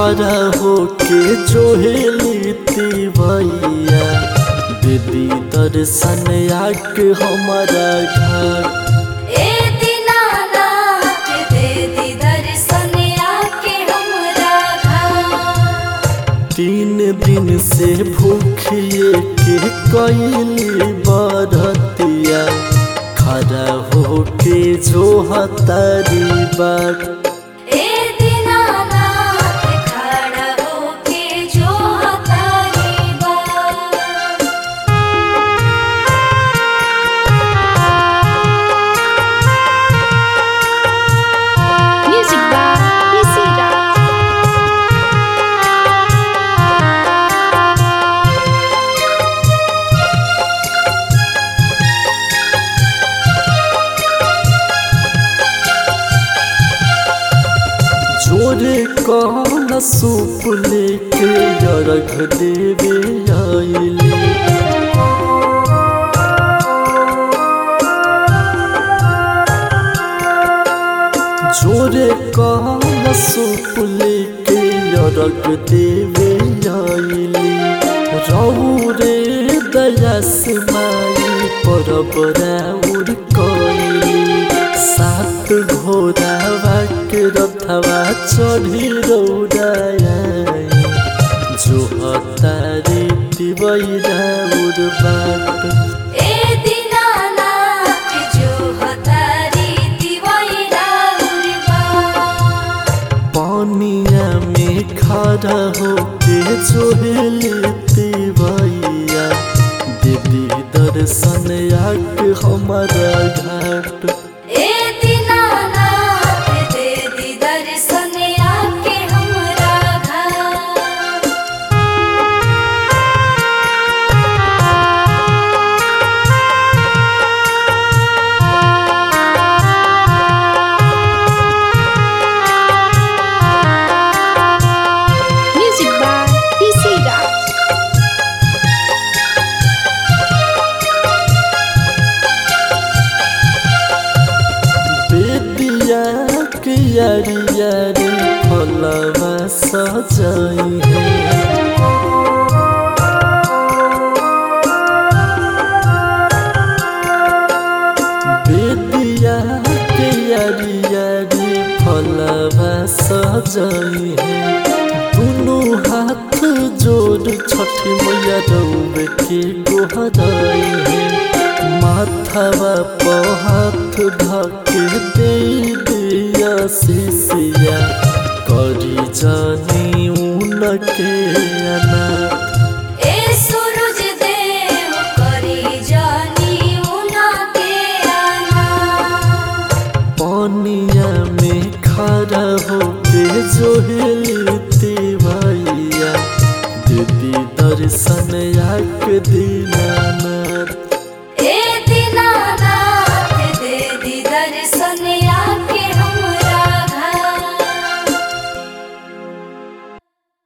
खड़ा होके जोहेली भैया दीदी दर्शन आके हमारा घर ए दीनानाथ दे दी दर्शन आके हमरा घर तीन दिन से भूखिए के कैली बरतिया खड़ा होके जो हतारी बाट ए दीनानाथ खड़ा होके जो हतारी बात Music by PC Raj. जोरे कौन सूप लेके अर्घ देवे आइली जोरे कौन सूप लेके अर्घ देवे आइली रहू रे दयास माई परब राउर कइली सात घोड़ावा के रथवा चढ़ी रौराया जो हतारे तिबैरा उर बाट ए दीनानाथ जो हतारी दिवैरा उर्बा पानिया में खड़ा होके जोहेली तिबैया दीदी दर्शन आके हमारा घाट ए दीनानाथ दे दी दर्शन आके हमरा घर Music by PC Raj. बेदिया के यारी यारी फलवा सजाई है बेदिया के यारी यारी फलवा सजाई है दोनों हाथ जोड़ छठी मैया रौब के गोहराई है माथवा पर हाथ धके दे दिया शिशिया करी जानी उनके अनाथ ए सूरज देव करी जानी उना के आना पानिया में खड़ा होके जोहेली तिवैया दीदी दर्शन आके दीनाना